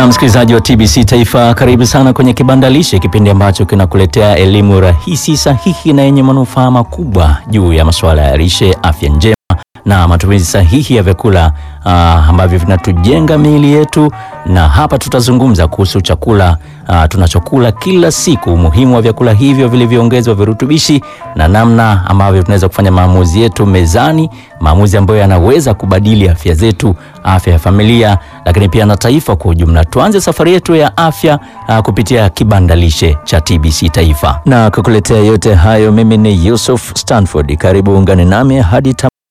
Na msikilizaji wa TBC Taifa, karibu sana kwenye Kibanda Lishe, kipindi ambacho kinakuletea elimu rahisi, sahihi na yenye manufaa makubwa juu ya masuala ya lishe, afya njema na matumizi sahihi ya vyakula uh, ambavyo vinatujenga miili yetu. Na hapa tutazungumza kuhusu chakula uh, tunachokula kila siku, umuhimu wa vyakula hivyo vilivyoongezwa virutubishi na namna ambavyo tunaweza kufanya maamuzi yetu mezani, maamuzi ambayo yanaweza kubadili afya zetu, afya ya familia, lakini pia na taifa kwa ujumla. Tuanze safari yetu ya afya uh, kupitia Kibanda Lishe cha TBC Taifa, na kukuletea yote hayo mimi ni Yusuf Stanford. Karibu ungane nami hadi